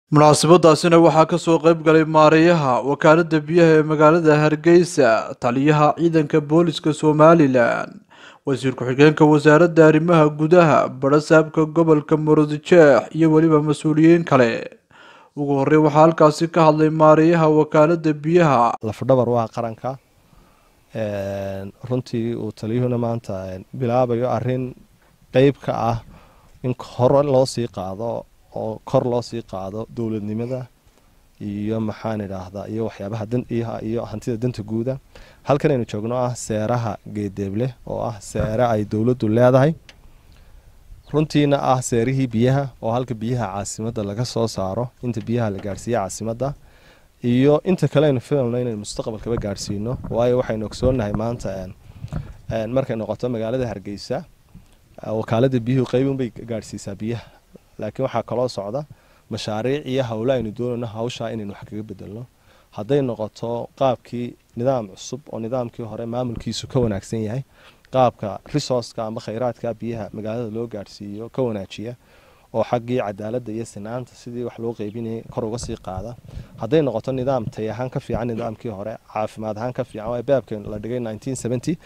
munaasabadaasina waxaa ka soo qayb galay maareeyaha wakaaladda biyaha ee magaalada hargeysa taliyaha ciidanka booliska somalilan wasiir ku-xigeenka wasaaradda arrimaha gudaha barasaabka gobolka murudijeex iyo weliba mas-uuliyiin kale ugu horey waxaa halkaasi ka hadlay maareeyaha wakaaladda biyaha lafdhabar waa qaranka runtii uu taliyuhuna maanta bilaabayo arin qeyb ka ah in hore loo sii qaado oo kor loo sii qaado dowladnimada iyo maxaan idhaahdaa iyo waxyaabaha iyo hantida danta guuda halkan aynu joogno ah seeraha geedeeble oo ah seere ay dowladdu leedahay runtiina ah seerihii biyaha oo halka biyaha caasimadda laga soo saaro inta biyaha la gaadhsiiya caasimadda iyo inta kale aynu filalno inaynu mustaqbalkaba gaadhsiino waayo waxaynu ogsoonahay maanta markay noqoto magaalada hargeysa wakaalada biyuhu qeybunbay gaadhsiisaa biyaha laakiin waxaa kaloo socda mashaariic iyo howle aynu doonayno hawshaa inaynu wax kaga bedelno hadday noqoto qaabkii nidaam cusub oo nidaamkii hore maamulkiisu ka wanaagsan yahay qaabka resourceka ama khayraadka biyaha magaalada loo gaadhsiiyo ka wanaajiya oo xaggii cadaaladda iyo sinaanta sidii wax loo qeybinayay kor uga sii qaada hadday noqoto nidaam tay ahaan ka fiican nidaamkii hore caafimaad ahaan ka fiican waa beebka la dhigay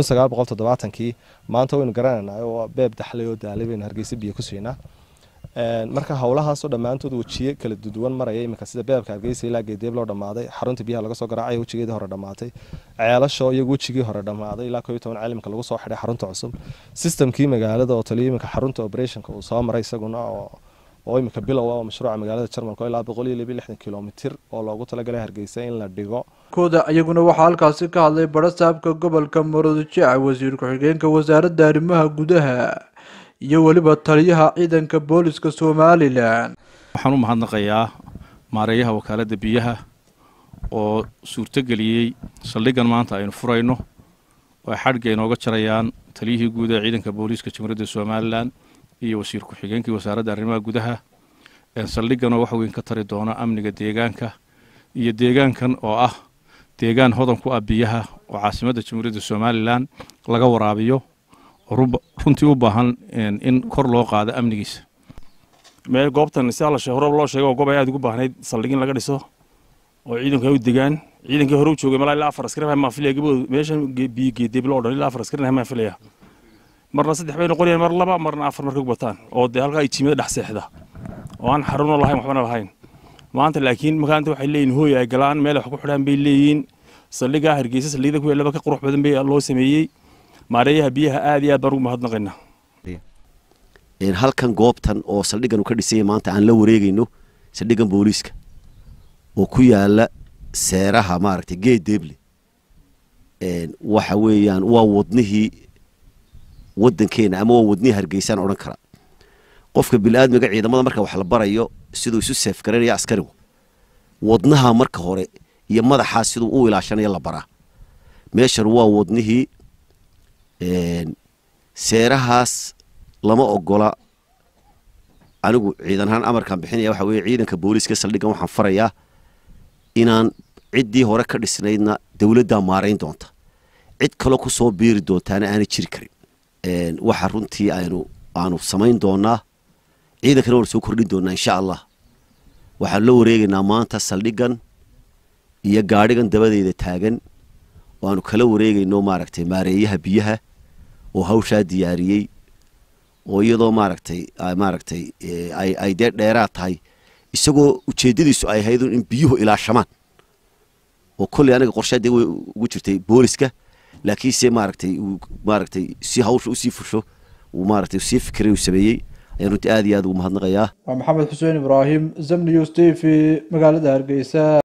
kii maanta waynu garanaynaa oo beeb daxlay oo daalay baynu hargeysa biyo ku siinaa marka howlahaasoo dhammaantood wejiye kala duwan maraya iminka sida beebka hargeysa ilaa geedeeb loo dhammaaday xarunta biyaha laga soo garaacaya wejigeedii hore dhammaatay ceelasho iyagu wejigii hore dhammaaday ilaa koo iyo toban caalimka lagu soo xidhay xarunta cusub sistamkii magaalada oo taliyo iminka xarunta operationka uu soo maray isaguna oo oo iminka bilow ah oo mashruuca magaalada jarmalka ilaa boqol iyo laba lixdan kilomitir oo loogu talagalay hargeysa in la dhigo kooda iyaguna waxaa halkaasi ka hadlay barasaabka gobolka murudijeex wasiir ku-xigeenka wasaaradda arrimaha gudaha iyo weliba taliyaha ciidanka booliska somalilan waxaan u mahadnaqayaa maareeyaha wakaaladda biyaha oo suurtogeliyey saldhiggan maanta aynu furayno oo ay xadhigga inooga jarayaan taliyihii guud ee ciidanka booliiska jamhuuriyadda somalilan iyo wasiir ku-xigeenkii wasaaradda arrimaha gudaha saldhigganoo wax weyn ka tari doona amniga deegaanka iyo deegaankan oo ah deegaan hodan ku ah biyaha oo caasimadda jamhuuriyadda somalilan laga waraabiyo runtii u baahan in kor loo qaado amnigiisa meel goobtan si alla hore loo sheego oo goob ay aad ugu baahnayd saldhig in laga dhiso oo ciidanku ay u degaan ciidankii hore u joogay malaa ilaa afar askari maa filaya gabadooda meeshan biyo geedeeblo o dhan ilaa afar askari maa filaya marna saddex bay noqonayaan mar laba marna afar markay bataan oo dee halkaa ay jiimada dhex seexda oo aan xaruno lahayn waxbana lahayn maanta laakiin makaanta waxay leeyihin hooy ay galaan meel wax ku xidhaan bay leeyihiin saldhigaa hargeysa saldhigyada kuwa laba ka qurux badan bay loo sameeyey maareeyaha biyaha aad iyo aad baan ugu mahadnaqaynaa halkan goobtan oo saldhiggan uu ka dhisanya maanta aan la wareegayno saldhiggan booliiska oo ku yaala seeraha maaragtay geed deeble waxa weeyaan waa wadnihii waddankeena ama waa wadnihii hargeysaan odhan karaa qofka bili-aadmiga ciidamada marka wax la barayo siduu isu seef garanaya askarigu wadnaha marka hore iyo madaxaa siduu u ilaashanayo la baraa meeshan waa wadnihii seerahaas lama ogola anigu ciidan ahaan amarkaan bixinaya waxa weye ciidanka booliiska saldhiggan waxaan farayaa inaan ciddii hore ka dhisnaydna dowladdaa maarayn doonta cid kaloo ku soo biiri doontaana aanay jiri karin waxa runtii aynu aanu samayn doonaa ciidankana waanu soo kordhin doonaa insha allah waxaanu la wareegaynaa maanta saldhiggan iyo gaadhigan dabadeeda taagan oo aanu kala wareegayno maaragtay maareeyaha biyaha oo hawshaa diyaariyey oo iyadoo maaragtay maaragtay ay dee dheeraad tahay isagoo ujeeddadiisu ay ahayd in biyuhu ilaashamaan oo kolley aniga qorshaadee way ugu jirtay booliska laakiinse maaragtay maaragtay si hawsha usii fusho uu maaragtay sii fikiray uu sameeyey ayaan runtii aad iyo aad ugu mahadnaqayaa waa maxamed xuseen ibraahim zamnius t v magaalada hargeysa